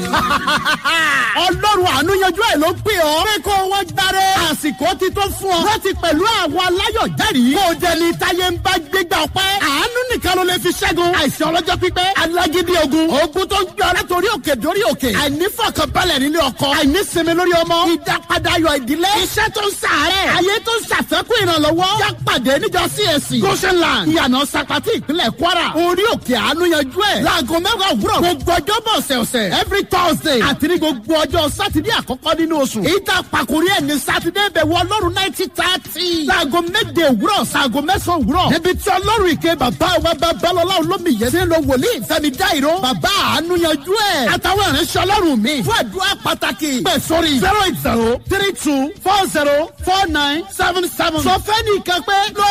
ọlọ́run àánú yanjú ẹ̀ ló pè ọ́. pé kó wọ́n gbáre. àsìkò ti tó fún ọ. láti pẹ̀lú àwọn aláyọ̀ jẹ́rìí. kó o jẹ ní táyé ń bá gbégbá ọpẹ́. àánú nìkan ló lè fi ṣẹ́gun. àìsàn ọlọ́jọ́ pípẹ́. alágídí ogun. ogun tó ń gbé ọ látòrí òkè dórí òkè. àìnífọ̀kànbalẹ̀ nílé ọkọ. àìnísinmi lórí ọmọ. ìdápadà ayọ̀ ìdílé. iṣẹ́ tó ń sàárẹ̀. ayé tó ń ṣàfẹ́kù ìrànlọ́wọ́. yá pàdé níjọ CAC. goshenland. ìyànà sapati ìpínlẹ̀ kwara. orí òkè àánú yanjú ẹ̀. láago mẹ́wàá òwúrọ̀. gbogbo ọjọ́ bọ̀ ọ̀sẹ̀ọ̀sẹ̀. every thursday. àti ní gbogbo ọjọ́ sátidé àkọ́kọ́ nínú oṣù. ìta pàkórí ẹ̀ ní sátidé bẹ̀ wọ ọlọ́run náìtì tààtì. láago méje òwúrọ̀ sáago mẹ́sàn-án òwúrọ̀. níbi tí ọlọ́run ìké bàbá wa babalọ́lá olómi yẹn ti ń lo wòlíì fẹ́mi dáìró. bàbá àánú yanjú ẹ̀. àtàwọn ìránṣẹ́ ọlọ́run mi. fún àdúrà pàtàkì. pẹ̀ sórí zero eight zero three two four zero four nine seven seven. sọ fẹ́ nìkan pé